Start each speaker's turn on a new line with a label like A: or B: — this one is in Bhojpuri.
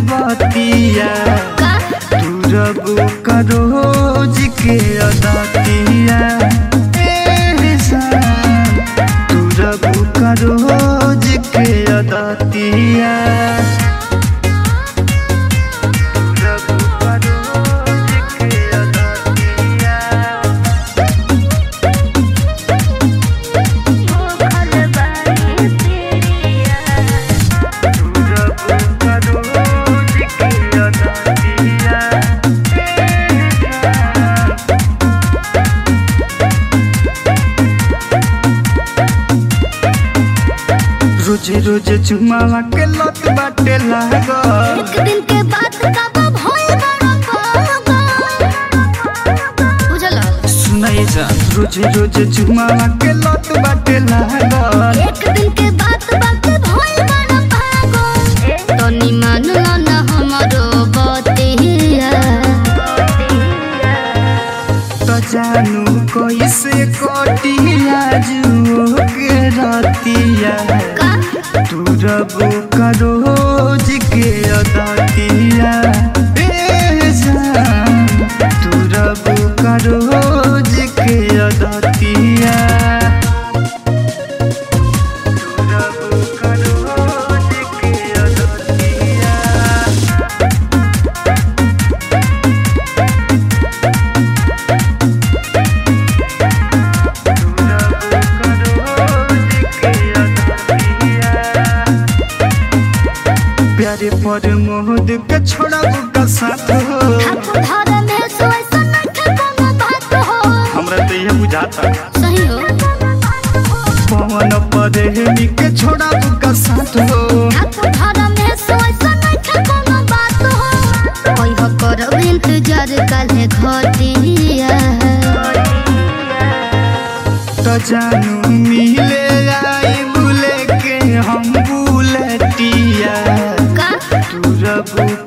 A: बतिया
B: का
A: तू रबू करोज के अदतिया ए जान तू रबू करोज के अदतिया तू रबू करोज के अदतिया
B: भूखल बानी तेरिया
A: रोजे रोजे चुमावा के लत बाटे लागल
B: एक दिन के बाद कब भइल बड़ा पागल बुझल
A: सुनाई जा रोजे रोजे चुमावा के लत बाटे लागल
B: एक दिन के बाद बात भइल बड़ा पागल तनी मान लो ना हमरो बतिया
A: तो जानू कैसे कटिया जुओ के रतिया
B: का
A: तू रबू करोज के अदतिया ए जान तू रबू करोज के अदतिया तू रबू करोज के अदतिया प्यारे पर मोहद के छोड़ा का साथ हो
B: घर में सोई सन के कोनो बात हो
A: हमरा तो ये बुझाता
B: सही हो
A: पवन पर हेमी के छोड़ा का साथ हो
B: घर में सोई सन के कोनो बात हो कोई हो करो इंतजार काले घटिया
A: तो जानू मिले आई बुले के हम बुलेटिया
B: का
A: तू रबू